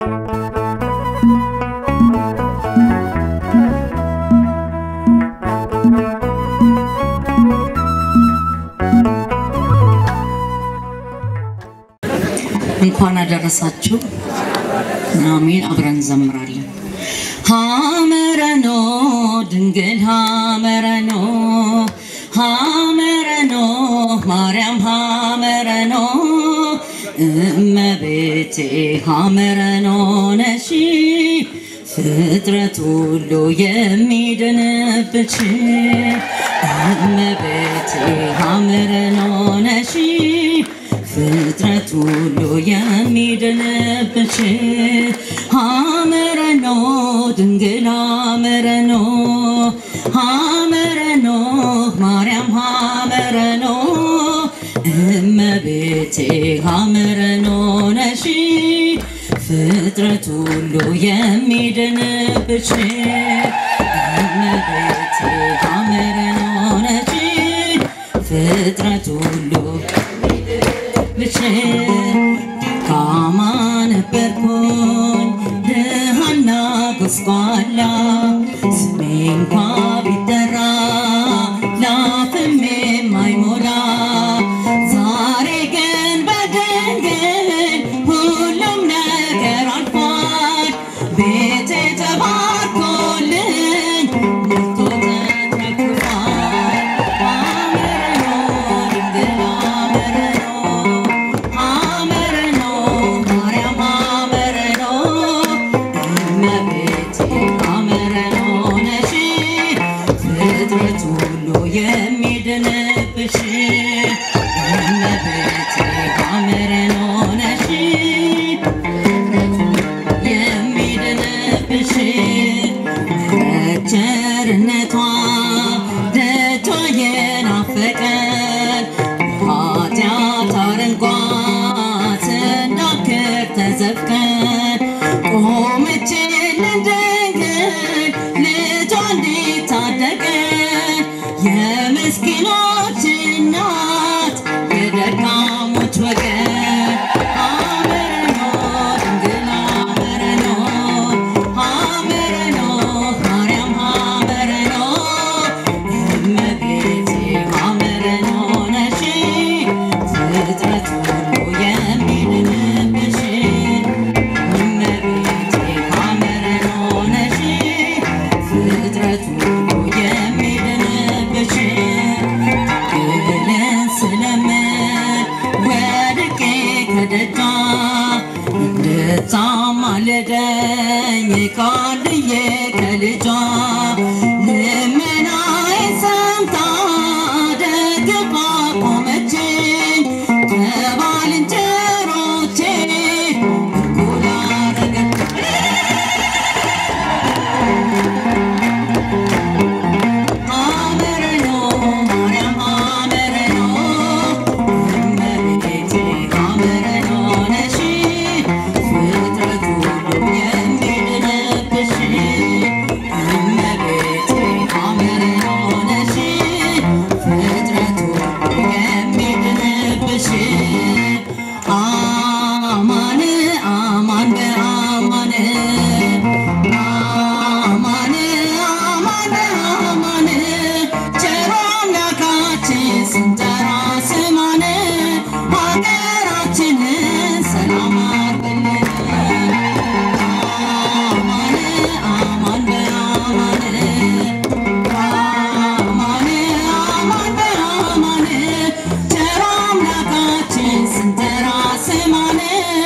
እንኳን አደረሳችሁ። አሜን። አብረን እንዘምራለን። ሀመረኖ ድንግል ሀመረኖ ሀመረኖ ማርያም ሀመረኖ እመቤቴ ሀመረኖ ነሺ ፍጥረት ሁሉ የሚድንብሽ እመቤቴ ሀመረኖ ነሺ ፍጥረት ሁሉ የሚድንብሽ ሀመረኖ ድንግል ሀመረኖ ሀመረኖ ማርያም ሀመረኖ እመቤቴ ሀመረኖ ነሺ ፍጥረት ሁሉ የሚድንብሽ እመቤቴ ሀመረኖ ነሺ ፍጥረት ሁሉ ብቼ ደካማ ነበርኩኝ ድሃና ጎስቋላ ስሜ እንኳ ቢጠራ ላፍም የማይሞላ ዛሬ ግን በድንግል ሁሉም ነገር አልፏል ቤቴ ተባርኮልኝ ሞልቶ ተትረክርኳል አምረኖ ድንግል አምረኖ አምረኖ ማርያም አምረኖ እመቤቴ አምረኖ ነሽ ፍጥረት ሁሉ የሚድንብሽ እመቤቴ አምረኖ ነሽ የሚድንብሽ ቸርነቷ ደጇ የናፈቀን ኃጢአት አረንቋ ስናክር ተዘፍቀን ቆመችልን ድንግል ልጇ እንዲታደገን የምስኪኖች እናት የደካሞች ወገን አምረኖ ድንግል አምረኖ አምረኖ ማርያም አምረኖ እመቤቴ አምረኖ ነሽ ፍጥረት ሁሉ የሚድንብሽ እመቤቴ አምረኖ ነሽ ፍጥረት ሁሉ የሚድንብሽ ድንግልን ስለምን ወድቄ ከደጇ እንድታማልደኝ ቃልዬ ከልጇ ልመናዬን ሰምታ ደግፋ ቆመችኝ ከባልንጀሮቼ እኩል አደረገችኝ። አመረኖ ማርያም አመረኖ እመቤቴ አመረኖ ነሽ ፍጥረት ሁሉ የሚድንብሽ እመቤቴ አመረኖ ነሽ ፍጥረት ሁሉ የሚድንብሽ አማን አማን በአማን አማን አማን አማን ቸሮ አምላካችን ስንጠራ ስማን ሀገራችንን ሰላም አርግልን። አማን አማን በአማን አማን አማን በአማን ቸሮ አምላካችን ስንጠራ ስማን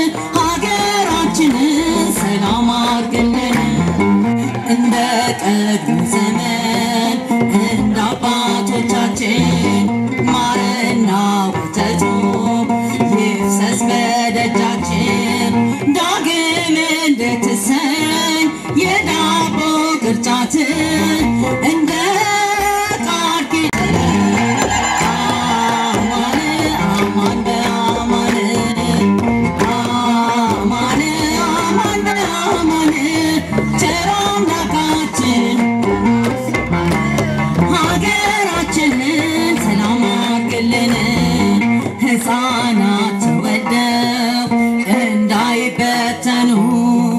ሀገራችንን ሰላም አርግልን። እንደ ቀድሞ ዘመን እንደ አባቶቻችን ማርና ወተቱ ይፍሰስ በደጃችን ዳግም እንድትሰኝ የዳቦ ቅርጫት እንደ ቃል ኪዳን አማን አማን በአማን አማን አማን በአማን ቸር አምላካችን ሀገራችንን ሰላም አድርግልን። ሕፃናት ተወልደው እንዳይበተኑ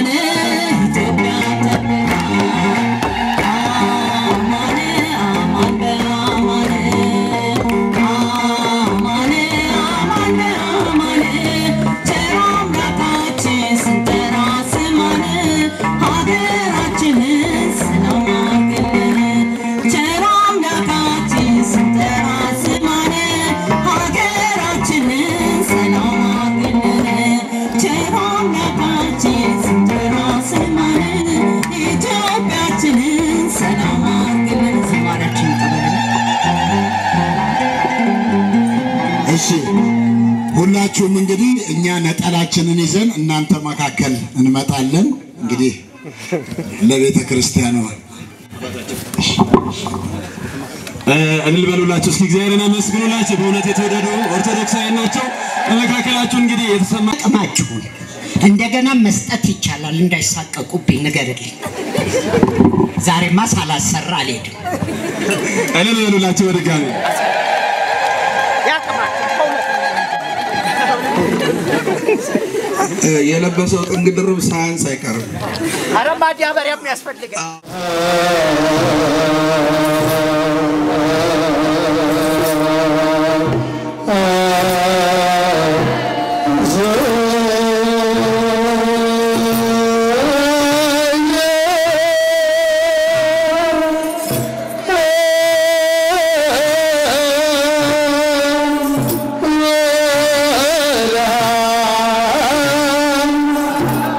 አማን ኢትዮጵያ ጠብቃ አማን አማን በአማን አማን አማን በአማን ቸር አምላካችን ስንጠራ ስማን ሀገራችንን ሰላም አድርግልን ቸር አምላካችን ስንጠራ ስማን ሀገራችንን ሰላም አድርግልን ቸር አምላካችን ስንጠራ ስማን ኢትዮጵያችንን ሰላም አድርግልን ዝማሬያችን ይቀበልን እሺ ሁላችሁም እንግዲህ እኛ ነጠላችንን ይዘን እናንተ መካከል እንመጣለን። እንግዲህ ለቤተ ክርስቲያኗ እልል በሉላቸው እስኪ እግዚአብሔርን አመስግኑላቸው። በእውነት የተወደዱ ኦርቶዶክሳውያን ናቸው። በመካከላችሁ እንግዲህ የተሰማ አቅማችሁን እንደገና መስጠት ይቻላል። እንዳይሳቀቁብኝ ንገርልኝ። ዛሬማ ሳላሰራ አልሄድም። እልል በሉላቸው በድጋሚ የለበሰው ጥንግ ድርብ ሳያንስ አይቀርም። ኧረ ማዳበሪያም ያስፈልጋል።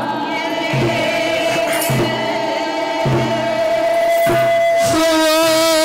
Oh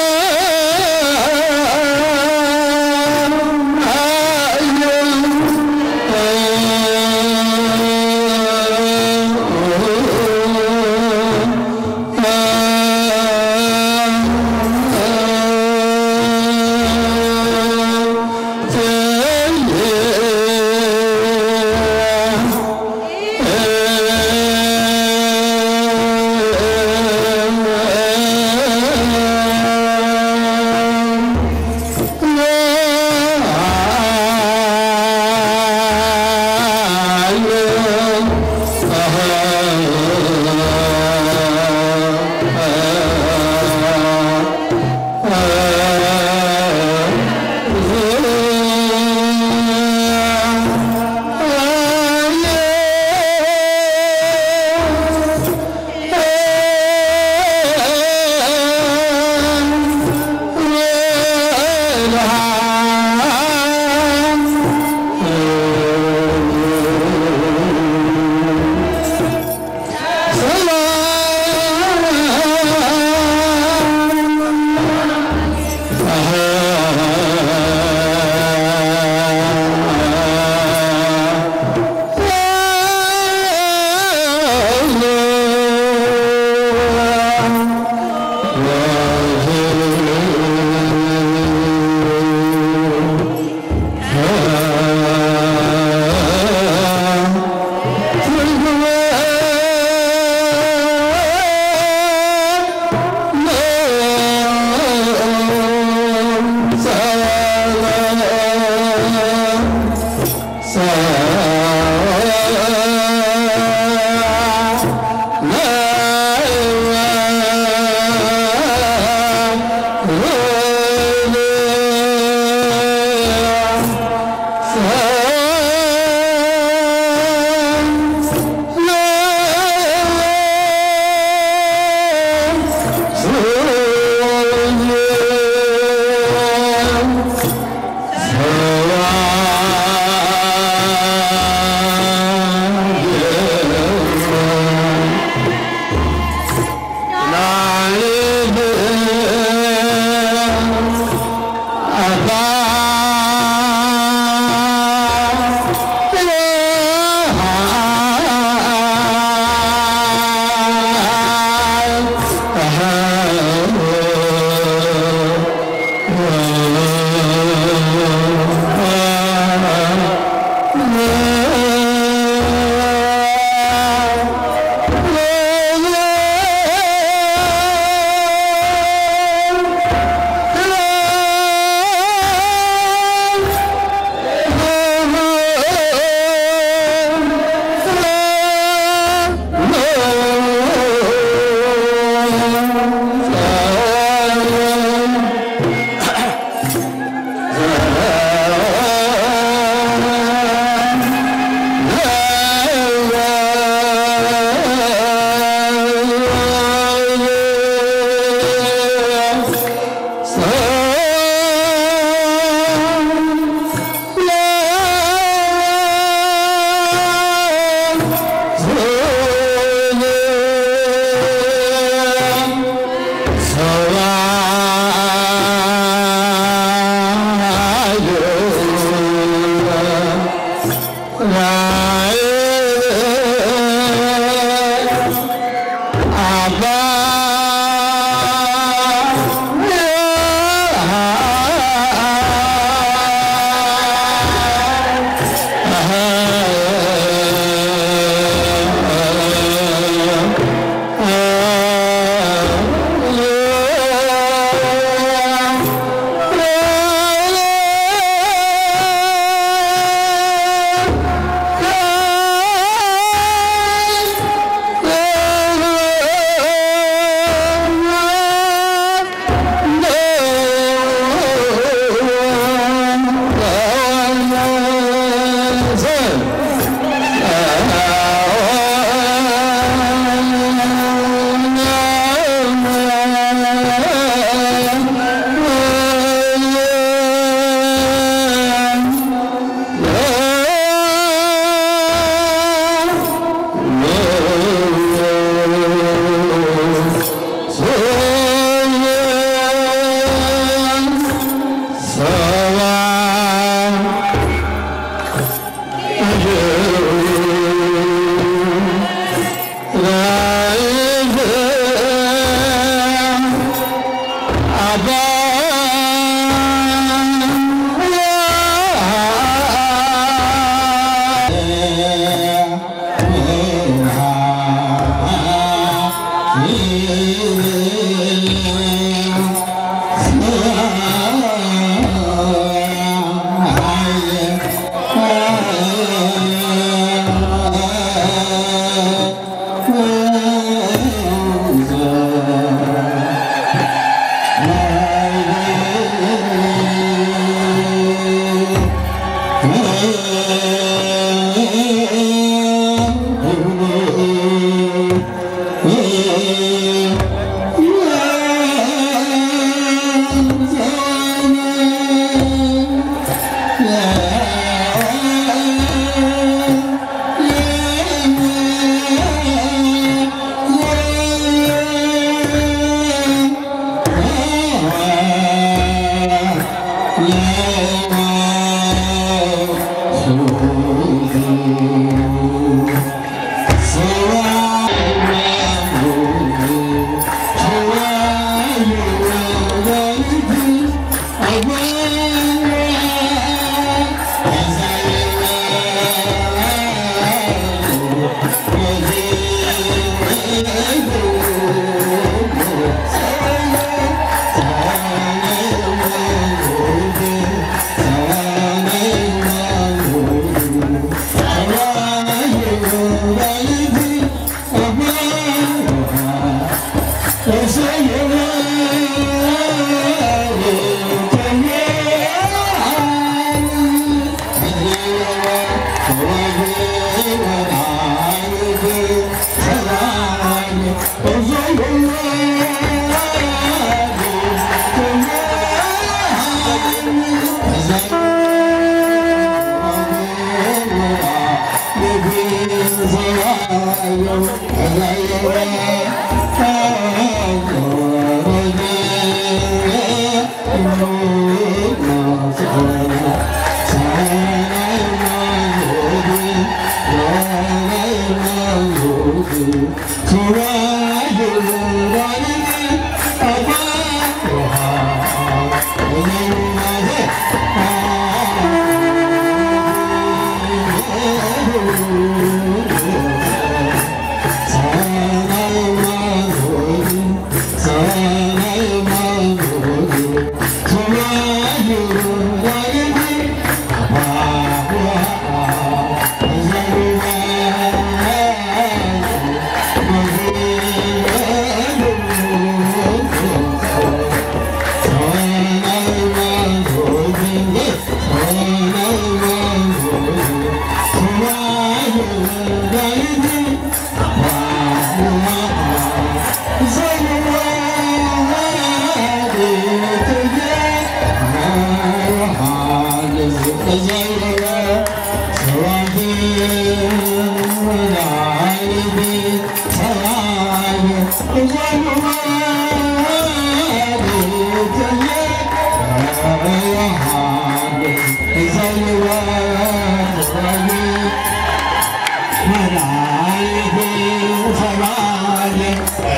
ሰማይ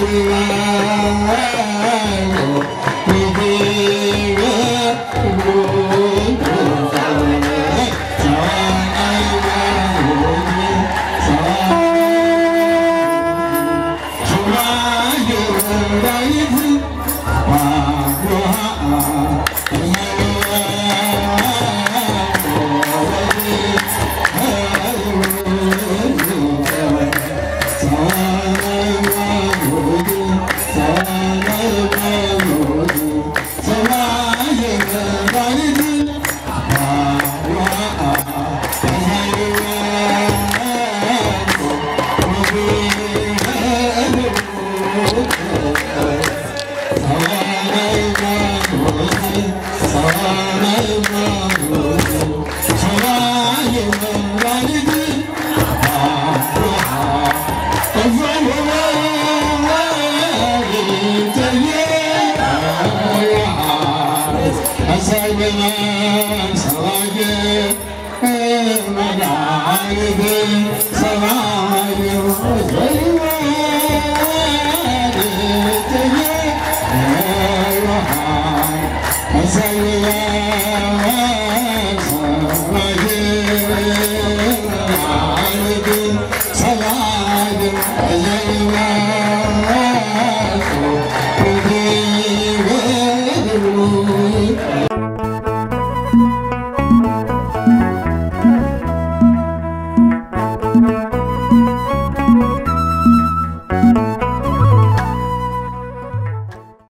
ሰማይ